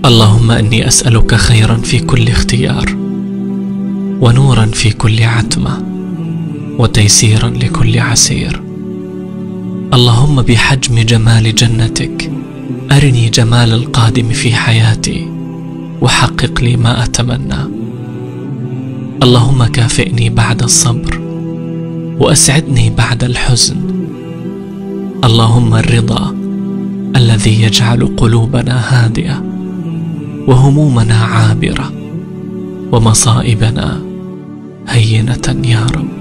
اللهم اني اسالك خيرا في كل اختيار ونورا في كل عتمه وتيسيرا لكل عسير اللهم بحجم جمال جنتك ارني جمال القادم في حياتي وحقق لي ما اتمنى اللهم كافئني بعد الصبر واسعدني بعد الحزن اللهم الرضا الذي يجعل قلوبنا هادئه وهمومنا عابره ومصائبنا هينه يا رب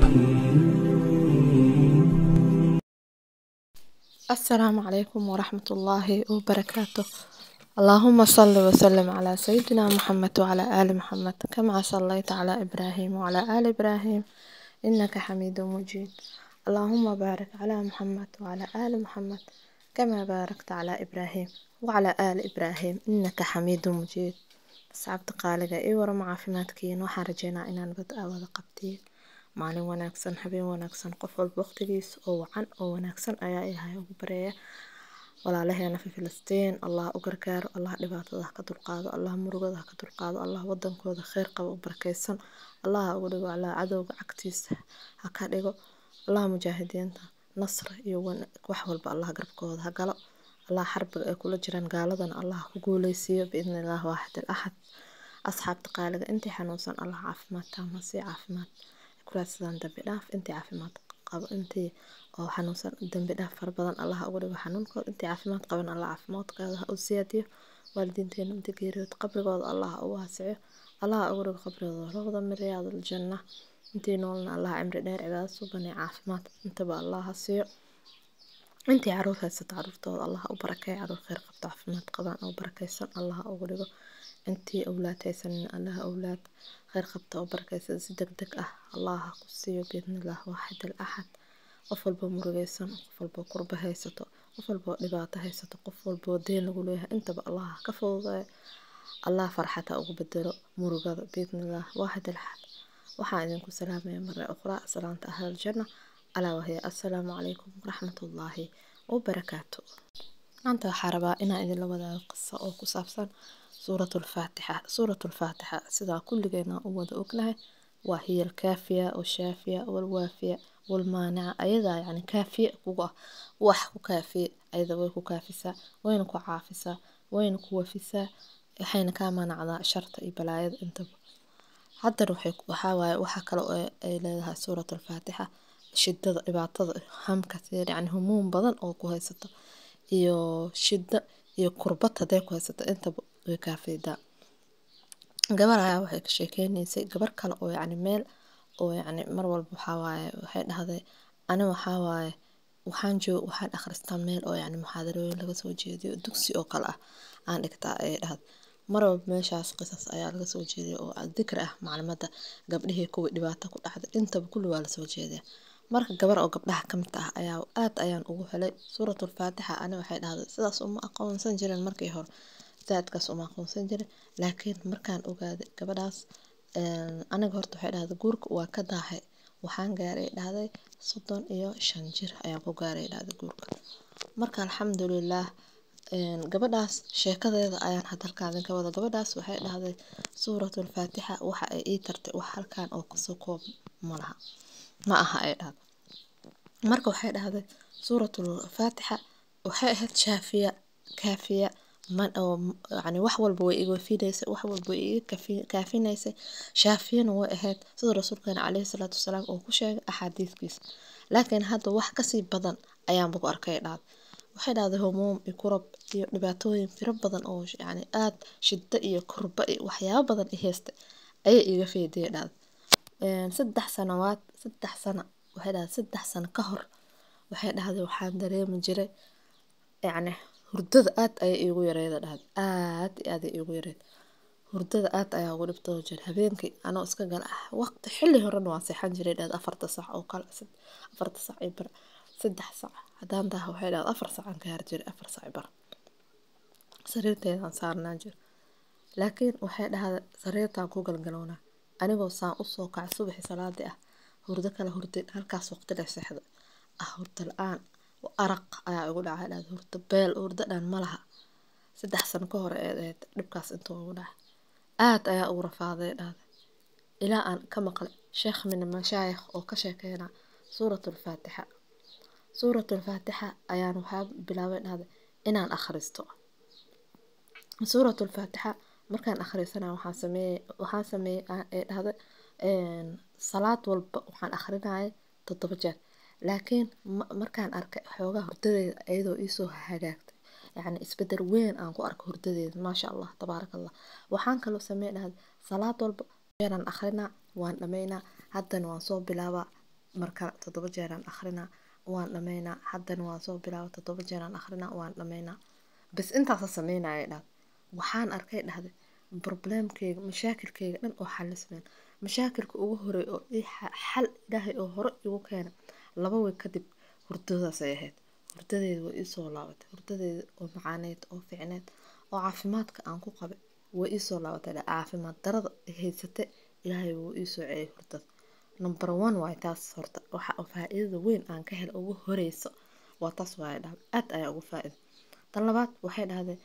السلام عليكم ورحمة الله وبركاته اللهم صل وسلم على سيدنا محمد وعلى آل محمد كما صليت على إبراهيم وعلى آل إبراهيم إنك حميد مجيد اللهم بارك على محمد وعلى آل محمد كما باركت على إبراهيم وعلى آل إبراهيم إنك حميد مجيد asxaabta qaaliga ii waran caafimaadkiin waxaan rajeynaa inaan bad aa wada qabtiin maalin wanaagsan habeen wanaagsan qof walba waqtigiisa oo wacan oo wanaagsan ayaa ilahay ugu bareeya walaalaheena fi filistiin allah u gargaaro allah dhibaatada ha ka dulqaado allah murugada ha ka dulqaado allah wadankooda kheyr qaba u barakeysan allah ha ugu dhigo allah cadowga cagtiisa ha ka dhigo allah mujaahidiinta nasr iyo wax walba allah garabkooda ha galo allah xarbiga ay kula jiraan gaaladana allah ku guuleysiiyo biidni illah waaxid al axad asxaabta qaaliga intii xanuunsan allah caafimaad taama sii caafimaad kuraadsadaan dambi dhaaf intii caafimaad qabo intii oo xanuunsan dambi dhaaf fara badan allah ugu dhigo xanuunkooda intii caafimaad qaban allah caafimaadkooda ha u siyaadiyo waalidiinteena inta geeriyood qabrigooda allah ha u waasiciyo allah ha ugu dhigo qabrigooda rawda min riyaad aljanna intii noolna allah cimri dheer cibaado suban iyo caafimaad intaba allah ha siiyo intii caruur haysato caruurtooda allah ha u barakeeyo caruur kheyr qabto caafimaad qabaan oo barakeysan allah ha ugu dhigo intii awlaad haysanin allah awlaad kheyr qabta oo barakeysan si deg deg ah allah ha ku siiyo biidnillah waaxid al axad qof walba murugeysan qof walba kurba haysato qof walba dhibaato haysato qof walba deen lagu leeyahay intaba allah ha ka fududeeyo allah farxad ha ugu bedelo murugada biidnillah waaxid al axad waxaan idinku salaamaya mare ukhraa salaanta ahlal janna alaa wahiya assalaamu calaykum waraxmatullaahi wabarakaatu maanta waxaa rabaa inaan idinla wadaago qiso oo ku saabsan suuratulfaatixa suuratulfaatixa sidaa kulligeena u wada ognahay waa hiya alkaafiya washaafiya walwaafiya walmaanica ayadaa yacni kaafiye kugu ah wax ku kaafiye ayada way ku kaafisaa wayna ku caafisaa wayna ku wafisaa waxayna kaa manacdaa sharta iyo balaayada intaba haddana waxaa waaye waxaa kale oo ay leedahay suuratulfaatixa shidada dhibaatada hamka yani humuum badan oo ku haysato iyo shida iyo kurbad hadday ku haysato intaba way kaafiydaa gabar ayaa waxay ka sheekeynaysay gabar kale oo yacni meel oo yacni mar walba waxaa waaye waxay dhahday ani waxaa waaye waxaan joog waxaan akhristaa meel oo yacni muxaadarooyin laga soo jeediyo dugsi oo kale ah aan dhigtaa ayay dhahday mar walba meeshaas qisas ayaa laga soo jeediya oo dikri ah maclimadda gabdhihii kuwii dhibaato ku dhacday intaba kulli waa lasoo jeediya marka gabar oo gabdhaha ka mid ah ayaa aad ayaan ugu helay suuratulfaatixa ani waxay dhahday sidaas uma aqoonsan jirin markii hore zaadkaas uma aqoonsan jirin laakiin markaan ogaaday gabadhaas aniga horta waxay dhahday guurka waa ka daahay waxaan gaaray dhahday soddon iyo shan jir ayaan ku gaaray dhahday guurka marka alxamdulilaah gabadhaas sheekadeeda ayaan had halkaan idinka wada gabadhaas waxay dhahday suuratulfaatixa waxa ay ii tartay wax halkaan oo kasoo koob ma laha ma aha ay dhahday marka waxay dhahday suuratul faatixa waxay ahayd shaafiya kaafiya man oo yani wax walba way iga wafinaysay wax walba way iga kaafinaysay shaafiyana way ahayd sida rasuulkeena caleyhi salaatu wasalaam uu ku sheegay axaadiiskiisa laakiin hadda wax kasii badan ayaanba ku arkay dhahday waxay dhahday humuum iyo kurab iyo dhibaatooyin firo badan oo yani aad shiddo iyo kurba iyo waxyaabo badan i haystay ayay iga feediyay dhahday saddex sanawaad saddex sano waxay dhahday saddex sano ka hor waxay dhahday waxaan dareemi jiray yacni hurdada aad ayay iigu yareeda dhahday aad iyo aad ay iigu yareed hurdada aad ayaa ugu dhibtoo jira habeenkii anoo iska gala ah waqti xilli horena waan seexan jiray dhahday afarta sac oo kale afarta sac iyo bar saddex sac haddaan taha waxay dhahday afar sac aan gaari jiray afar sac bar sariirteedaan saarnaan jira laakiin waxay dhahday sariirtaan ku galgalownaa anigoo saan usoo kacay subaxii salaadii ah hurdo kala hurdin halkaas waqti la seexda ah hurdo la-aan araq ayaa igu dhacay dhahday hurdo beel hurdo dhan ma laha saddex sano ka hor ee ahayd dhibkaas intuu ugu dhacay aad ayaa ugu rafaaday dhahday ilaa aan ka maqlay sheekh min mashaayikh oo ka sheekeyna suuratulfaatixa suuratulfaatixa ayaan waxaa bilaabay dhahday inaan akhristo suuratulfaatixa markaan akhrisanaya waxaan sameeyey waxaan sameeyey ee dhahday salaad walba waxaan akhrinayay toddoba jeer laakiin markaan arkay xoogaa hurdadeeda iyadoo iisoo hagaagtay yacni isbedel weyn aan ku arko hurdadeeda maasha allah tabaaraka allah waxaan kaloo sameey dhahday salaad walba jeeraan akhrinaa waan dhammaynaa haddana waan soo bilaabaa marka toddoba jeeraan akhrinaa waan dhammaynaa haddana waan soo bilaabaa toddoba jeeraan akhrinaa waan dhammaynaa bas intaasa sameynaya dhahday waxaan arkay dhahday probleemkeyga mashaakilkeyga dhan oo xalismeen mashaakilka ugu horey oo xal ilaahay oo hore igu keena laba wey kadib hurdadaasay ahayd hurdadeeda way iisoo laabatay hurdadeeda oo macaaneyd oo fiicneyd oo caafimaadka aan ku qabay way iisoo laabatay caafimaad darada haysatay ilaahay wuu iisoo celiyay hurdada number one waay taas horta waxa faa-iidada weyn aan ka helo ugu horeyso waa taas waay dhahday aad ayaa ugu faa-ida tan labaad waxay dhahday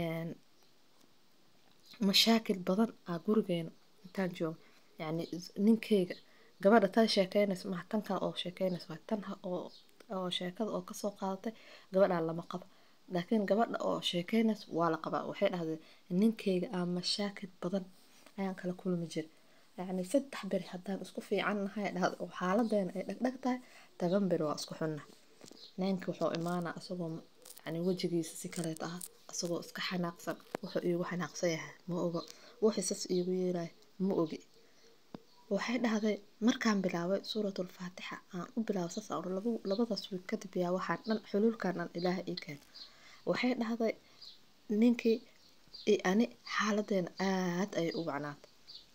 mashaakil badan aa gurigeena intaan joogo yacni ninkeyga gabadha tan sheekeynaysa maha tan kale oo sheekeynaysa waa tan oo oo sheekada oo kasoo qaadatay gabadhaa lama qabo laakiin gabadha oo sheekeynaysa waa la qabaa waxay dhahdeen ninkeyga aa mashaakil badan ayaan kala kulmi jiray yacni saddex beri haddaan isku fiican nahay dhahda oo xaaladeena ay dhagdhag tahay toban beri waa isku xunna ninka wuxuu imaanaa isagoo yacni wejigiisa si kaleeta ah isagoo iska xanaaqsan wuxuu iigu xanaaqsan yahay ma ogo wuxuu sas iigu yeelaya ma ogi waxay dhahday markaan bilaabay suuratulfaatixa aan u bilaabay saas aan labadaas wiil kadib yaa waxaan dhan xuluulkan dhan ilaaha ii keen waxay dhahday ninkii iyo ani xaaladeena aad ayay u wacnaatay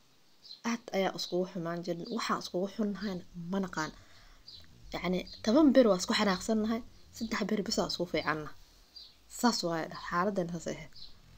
aad ayaa iskugu xumaan jirin waxaan iskugu xunnahayna ma naqaan yacni toban beri waa isku xanaaqsannahay saddex beri bisaa isku fiicanna saas waaya dhah xaaladeena saas ahayd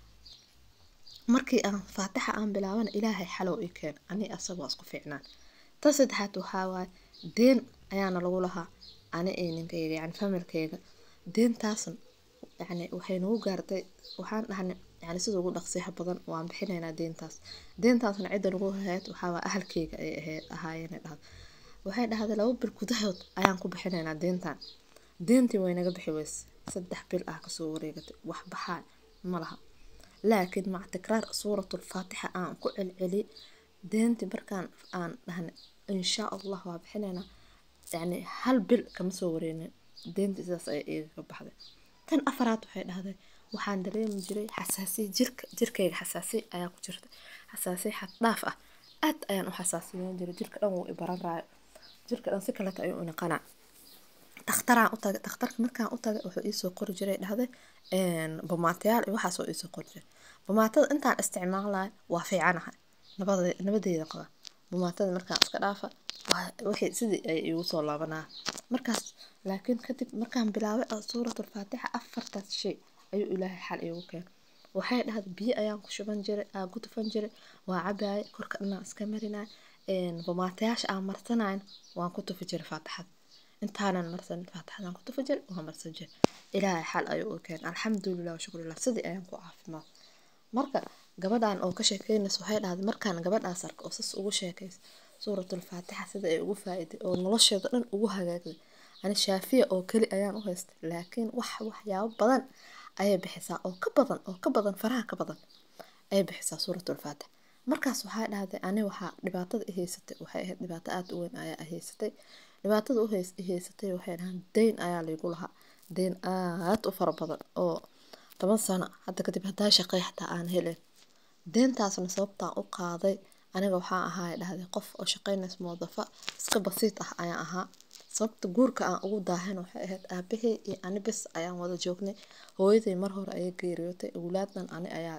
markii aan faatixa aan bilaabana ilaahay xalow ii keen ani asagoo isku fiicnaan tan saddexaad waxaa waaye deen ayaana lagu lahaa ani iyo ninkayga yani familkayga deentaasna yani waxay nagu gaartay waxaan dhahnay yani sida ugu dhaqsiyaha badan waan bixinaynaa deentaas deentaasna cidda nagu hayd waxaa waa ahalkayga ay ahaayeen dhahda waxay dhahday laba bil gudahood ayaan ku bixinaynaa deentan deentii way naga bixi weyse saddex bil ah kasoo wareegatay wax baxaa ma laha laakiin maca tikraar suuratulfaatixa aan ku celceli deentii markaan aan dhahnay insha allah waa bixinaynaa yacni hal bil kama soo wareenin deentii sidaas ayay iigaga baxday tan afaraad waxay dhahday waxaan dareemi jiray xasaasiya jirka jirkayga xasaasiya ayaa ku jirta xasaasiya xad dhaaf ah aad ayaan u xasaasiyeyn jiray jirka dhan wuu ibaran raayo jirka dhan si kaleeta ayuu inaqanaa dhakhtaraan u tagay dhakhtarka markaan u tagay wuxuu iisoo qori jiray dhahday bomaatayaal iyo waxaasoo iisoo qori jiray bomaatada intaan isticmaalayo waa fiicanahay nabadeeda qaba bomaatada markaan iska dhaafa wixii sidii ay igu soo laabanaa markaas laakiin kadib markaan bilaabay suuratulfaatixa afartaas shay ayuu ilaahay xal iigu keenay waxay dhahday biyo ayaan ku shuban jiray aa ku tufan jiray waa cabaayay korka dhanaan iska marinay bomaatayaasha aan marsanayn waan ku tufi jiray faatixada intaanan marsan faatixadaan ku tufi jiray waan marsan jiray ilaahay xal ayuu u keenay alxamdulilah washukrulah sidii ayaan ku caafimaad marka gabadhan oo ka sheekeynaysa waxay dhahday markaan gabadhaas arka oo sas ugu sheekaysa suuratulfaatixa sida ay ugu faa'iiday oo nolosheeda dhan ugu hagaagday ani shaafiya oo keli ayaan u haystay laakiin wax waxyaabo badan ayay bixisaa oo ka badan oo ka badan faraha ka badan ayay bixisaa suuratulfaatixa markaas waxaa dhahday ani waxaa dhibaatada i haysatay waxay ahayd dhibaato aada u weyn ayaa i haysatay dhibaatada u haysatay waxay dhahaan deyn ayaa laygu lahaa deyn aad u fara badan oo toban sano hadda kadib haddaa shaqey xataa aan helen deentaasna sababtaan u qaaday aniga waxaa ahaa dhahday qof oo shaqeynays moodafa iska basiid ah ayaan ahaa sababta guurka aan ugu daahan waxay ahayd aabahey iyo ani bes ayaan wada joognay hooyaday mar hore ayay geeriyootay awlaadnan ani ayaa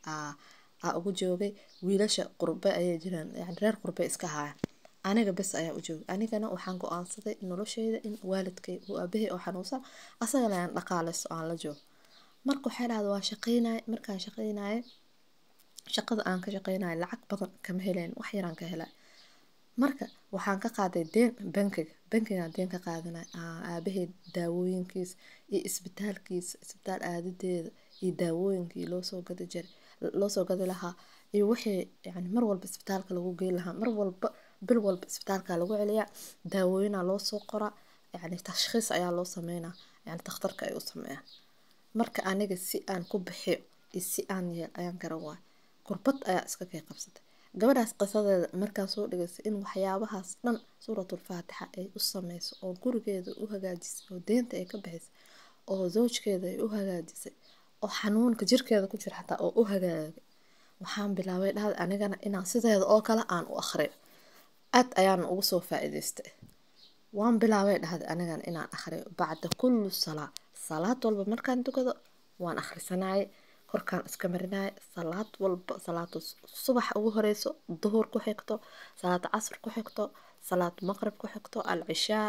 aa ugu joogay wiilasha qurbe ayay jiraan yani reer qurbe iska haayaan aniga bes ayaa u joogay anigana waxaan go-aansaday nolosheyda in waalidkay uu aabahey oo xanuunsan asagana aan dhaqaaleyso aan la joogo marka waxay dhahda waa shaqeynaya markaan shaqeynaya shaqada aan ka shaqeynaya lacag badan kama helayn wax yaraan ka helay marka waxaan ka qaaday deen bankiga bankigaan deen ka qaadanay aabaheed daawooyinkiisa iyo isbitaalkiisa isbitaal aadadeeda iyo daawooyinkii loo soo gadi jiray loo soo gadi lahaa iyo wixii yani mar walba isbitaalka lagu geyn lahaa mar walba bil walba isbitaalka lagu celiyaa daawooyinaa loo soo qoraa yani tashkhiis ayaa loo sameynaa yani takhtarka ay u sameeyaan marka aniga si aan ku bixiyo iyo si aan yeel ayaan garan waay kurbad ayaa iska kay qabsatay gabadhaas qisadeeda markaan soo dhegaystay in waxyaabahaas dhan suuratulfaatixa ay u sameyso oo gurigeeda u hagaajisay oo deenta ay ka bixisay oo zawjkeeda ay u hagaajisay oo xanuunka jirkeeda ku jira xataa oo u hagaagay waxaan bilaabay dhahda anigana inaan sideeda oo kale aan u akhriyo aad ayaan ugu soo faa-iideystay waan bilaabay dhahda anigana inaan akhriyo bacda kulli salaa salaad walba markaan tukado waan akhrisanayay korkaan iska marinaya salaad walba salaada subax ugu horeyso duhur ku xigto salaada casr ku xigto salaad maqrib ku xigto alcishaa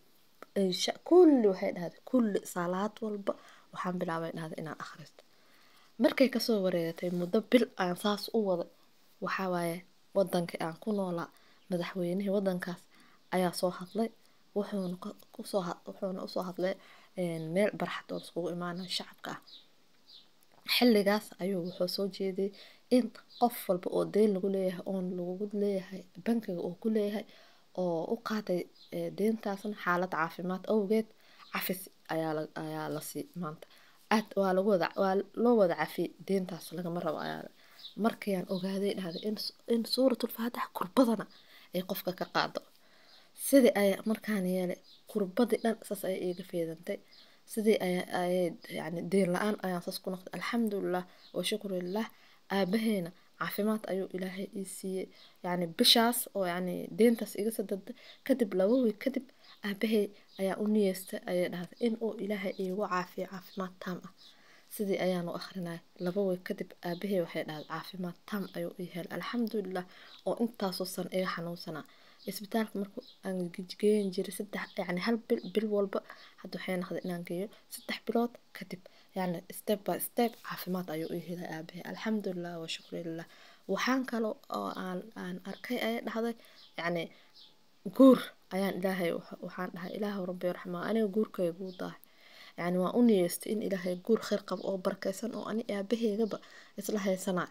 isha kulli waxay dhahday kulli salaad walba waxaan bilaabay dhahda inaan akhristo markay kasoo wareegatay muddo bil aan saas u wada waxaa waaye wadankii aan ku noolaa madaxweynihii wadankaas ayaa soo hadlay wuxuuna kusoo wuxuuna usoo hadlay meel barxad oo iskugu imaanaya shacabka ah xilligaas ayuu wuxuu soo jeeday in qof walba oo deyn lagu leeyahay oon lagu leeyahay bankiga uu ku leeyahay oo u qaaday deyntaasna xaalad caafimaad awgeed cafis ayaa la ayaa la sii maanta aad waa lagu wada waa loo wada cafiyey deyntaas lagama rabo ayaa markayaan ogaaday dhahday in in suuratulfaatix kurbadana ay qofka ka qaado sidii ay markaan yeelay kurbadii dhan saas ayay iiga feedantay sidii ayay yani deen la-aan ayaan saas ku noqday alxamdulilah wa shukru lilah aabaheena caafimaad ayuu ilaahay ii siiyey yani bishaas oo yani deentaas iga sadada kadib laba weeg kadib aabahey ayaa u niyeystay ayay dhahday in uu ilaahay iigu caafiyo caafimaad taam ah sidii ayaan u akrinaya laba weeg kadib aabahey waxay dhahday caafimaad taam ayuu ii helay alxamdulilah oo intaasoo san iga xanuunsanaa isbitaalka marku aan geyn jiray saddex yani hal bil bil walba hadda waxay noqday inaan geeyo saddex bilood kadib yani step by step caafimaad ayuu ii helay aabahay alxamdulilah wa shukri lilah waxaan kale oo aan aan arkay ayay dhahday yani guur ayaan ilaahay waxaan dhahay ilaahu rabbi raxmaa aniga guurkayga guu daahay yani waan u niyeystay in ilaahay guur khayr qabo oo barakeysan oo ani aabaheygaba isla haysanaa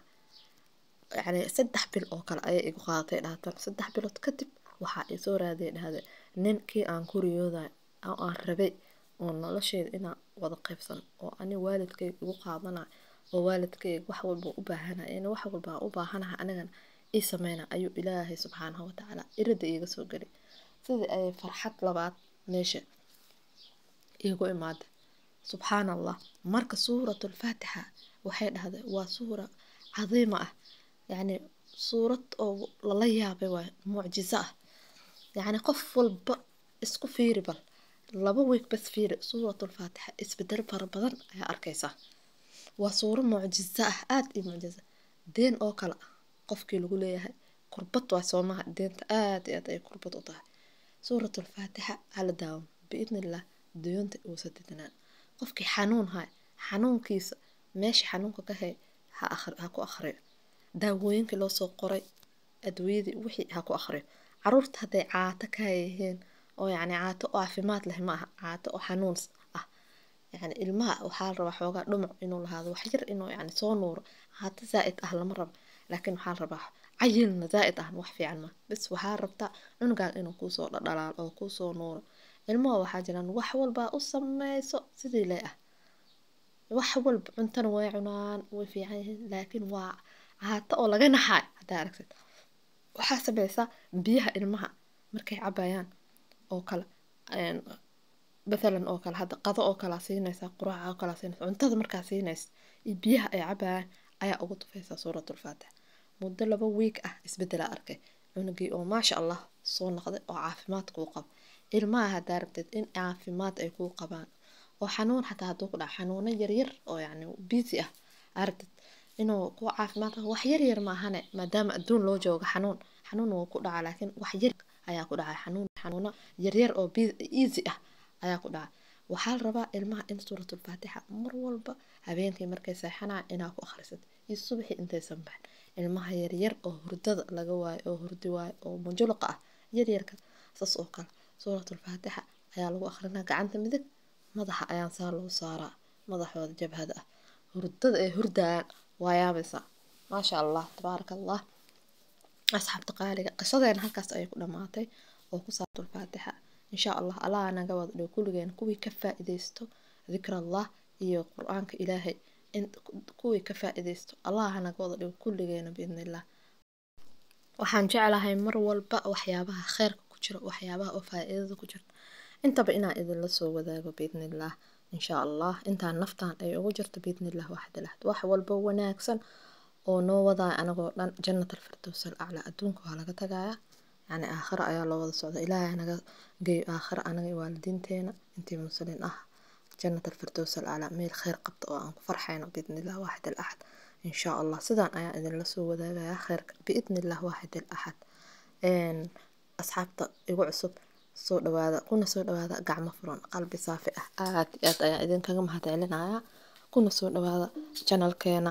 yani saddex bil oo kale ayay igu qaadatay dhahatan saddex bilood kadib waxaa isoo raaday dhahday ninkii aan ku riyooday oo aan rabay oo nolosheeda inaan wada qaybsan oo ani waalidkayga igu qaadana oo waalidkayga wax walba u baahanaya in wax walba aan u baahanaha anigana ii sameyna ayuu ilaahay subxaanahu watacaala irada iiga soo gelay sidii ayay farxad labaad meesha iigu imaaday subxaan allah marka suuratulfaatixa waxay dhahday waa suura cadiima ah yacni suurad oo lala yaabay waay mucjiso ah yacni qof walba isku fiiri bal laba weeg bas fiiri suuratulfaatixa isbedel fara badan ayaa arkaysaa waa suuro mucjiso ah aada iyo mucjiso deen oo kale ah qofkii lagu leeyahay kurbad waa soomaha deenta aada iyo aad ay kurbad u tahay suuratulfaatixa hala daawamo biidni illah doonta uusa dedanaan qofkii xanuun hay xanuunkiisa meesha xanuunka ka hay ha ha ku akhriyo daawooyinkii loo soo qoray adwiyadii wixii ha ku akhriyo caruurta hadday caato ka yihiin oo yacni caato oo caafimaad leh ma aha caato oo xanuun ah yacni ilmaha waxaa la rabaa xoogaa dhumuc inuu lahaado wax yar inuu yacni soo nuuro caato zaa'id ah lama rabo laakiin waxaa la rabaa cayilna zaa'id ah wax fiican ma bis waxaa rabtaa cunugaan inuu kuusoo dhadhalaal oo kuusoo nuuro ilmaha waxaa jiraan wax walbaa u sameyso sidii lee ah wax walba cuntana way cunaan way fiican yihiin laakiin waa caato oo laga naxaay haddaa aragtid waxaa sameysaa biyaha ilmaha markay cabayaan oo kale mathalan oo kale hadda qado oo kalea siinaysaa quraaca oo kalea siinaysa cuntada markaa siinaysa iyo biyaha ay cabayaan ayaa ugu tufaysaa suuratulfaatix muddo laba wiig ah isbedelaa arkay cunugii oo maasha allah soo noqday oo caafimaad kuu qabo ilmaha haddaa rabteed in caafimaad ay kuu qabaan oo xanuun xataa hadduu ku dhaco xanuuno yaryar oo yacni busy ah aragtid inuu ku caafimaad qabo wax yar yar maahane maadaama adduun loo joogo xanuun xanuun wuu ku dhacaa laakiin wax yar ayaa ku dhacay xanuun xanuuno yaryar oo easy ah ayaa ku dhacay waxaa la rabaa ilmaha in suuratulfaatixa mar walba habeenkii markay seexanaa inaa ku akhrisad iyo subaxii intaysan baxin ilmaha yaryar oo hurdada laga waayo oo hurdi waayo oo munjuluqa ah yaryarka saas oo kale suuratulfaatixa ayaa lagu akhrinaa gacanta midig madaxa ayaan saa loo saaraa madaxooda jabhada ah hurdada ay hurdayaan waa yaabaysaa maasha allah tabaaraka allah asxaabta qaaliga qisadeena halkaas ayay ku dhamaatay oo ku saabsan faatixa insha allah allah naga wada dhigo kulligeen kuwii ka faa'iidaysto dikrallah iyo qur-aanka ilaahay kuwii ka faa'iidaysto allah naga wada dhigo kulligeena biidnillah waxaan jeclahay mar walba waxyaabaha kheyrka ku jira waxyaabaha oo faa'iidada ku jirta intaba inaan idinla soo wadaago biidnillah insha allah intaan naftaan ay ugu jirto biidnillah waxda lahad wax walba wanaagsan oo noo wadaya anagoo dhan jannat alfirdows alaclaa adduunka waa laga tagaya yani aakhira ayaa loo wada socda ilaahay naga geeyo aakhira anaga iyo waalidiinteena intii muslin ah jannat alfirdows alaclaa meel kheyr qabta oo aan ku farxayno biidnillah waaxid alaxad insha allah sidaan ayaan idinla soo wadaagaya kheyrka biidnillah waaxid alaxad asxaabta igu cusub soo dhawaada kuna soo dhawaada gacmo furan qalbi saafi ah aad iyo aad ayaan idinkaga mahadcelinaya kuna soo dhawaada janalkeena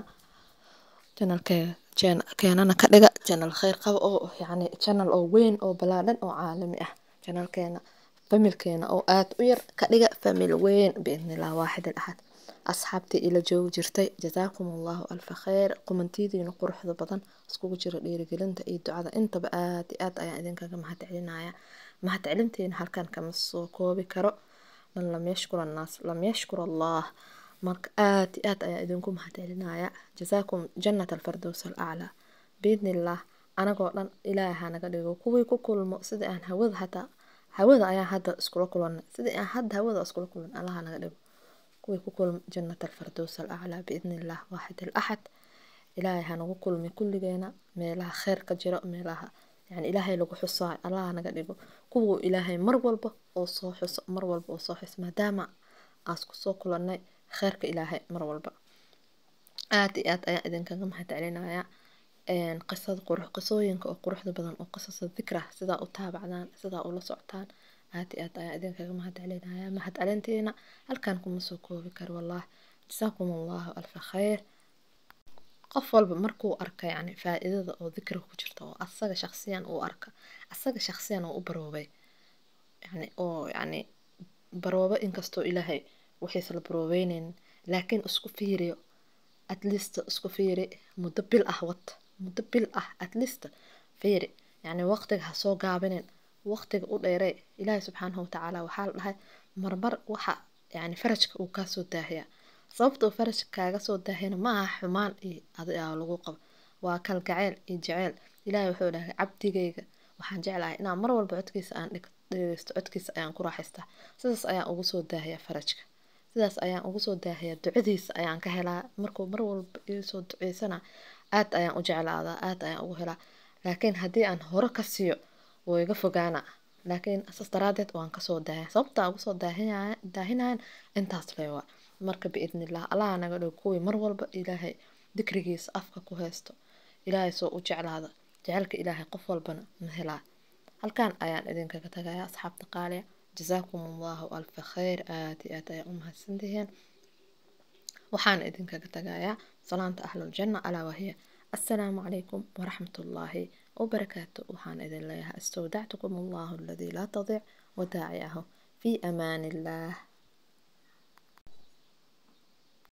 janalkeena keenana ka dhiga janal kheyr qaba oo yani janal oo weyn oo balaadhan oo caalami ah janalkeena familkeena oo aad u yar ka dhiga famil weyn biidnillah waaxid alaxad asxaabtii ila joogi jirtay jazaakum allahu alfa kheyr qumantidiina quruxda badan iskugu jira dhiirigelinta iyo ducada intaba aad iyo aad ayaan idinkaga mahadcelinaya mahadcelinteena halkan kama soo koobi karo man lam yashkur annaas lam yashkur allah marka aad iyo aad ayaan idinku mahadcelinaya jazaakum jannat alfardows alaclaa biidnillah anagoo dhan ilaaha naga dhigo kuwii ku kulmo sidii aan hawada hataa hawada ayaan hadda iskula kulanay sidii aan hadda hawada iskula kulan allaha naga dhigo kuwii ku kulmo jannat alfardows alaclaa biidnillah waaxid alaxad ilaahay hanagu kulmi kulligeena meelaha kheyr ka jiro meelaha yani ilaahay lagu xusaayo allaha naga dhigo kuwuu ilaahay mar walba oo soo xuso mar walba oo soo xuso maadaama aas kusoo kulanay kheyrka ilaahay mar walba aad iyo aad ayaan idinkaga mahadcelinaya qisada qurux qisooyinka oo quruxda badan oo qisasa dikra sidaa u taabacdaan sidaa ula socotaan aad iyo aad ayaan idinkaga mahadcelinaya mahadcelintiina halkan kuma soo koobi karo wallah jasaakum allahu alfa kheyr qof walba markuu arka yani faa-iidada oo dikriga ku jirta oo asaga shaqsiyan uu arka asaga shaqsiyan uu u baroobay yani oo yani baroobo inkastoo ilaahay wixiisa la baroobeyneyn laakiin isku fiiriyo at least isku fiiri muddo bil ah wad muddo bil ah at least fiiri yani waqtiga ha soo gaabinin waqtiga u dheerey ilaahay subxaanahu watacaala waxaa la dhahay marmar waxa yani farajka uu kaasoo daahiya sababta uu farajka kaaga soo daahiyana ma aha xumaan iyo adigaa lagu qabo waa kalgaceyl iyo jeceyl ilaahay wuxuu dhahay cabdigayga waxaan jeclahay inaan mar walba codkiisa aan dhegeysto codkiisa ayaan ku raaxaystaa sidaas ayaan ugu soo daahiya farajka sidaas ayaan ugu soo daahiyaa ducadiisa ayaan ka helaa markuu mar walba iisoo duceysana aad ayaan u jeclaadaa aad ayaan ugu helaa laakiin haddii aan hore ka siiyo wuu iga fogaana laakiin saas daraadeed waan kasoo daahaya sababta ugu soo daahinayan intaas leewa marka biidnillah allaha naga dhigo kuwii mar walba ilaahay dikrigiisa afka ku haysto ilaahay soo u jeclaada jecelka ilaahay qof walbana ma helaa halkan ayaan idinkaga tagaya asxaabta qaaliya jazaakum allahu alfa kheyr aad iyo aad ayaa u mahadsantihiin waxaan idinkaga tagayaa salaanta ahluljanna alaa wahiya assalaamu calaykum waraxmat ullaahi wabarakaatu waxaan idin leeyahay istawdactukum allahu aladii laa tadic wadaaciyahu fii amaani illaah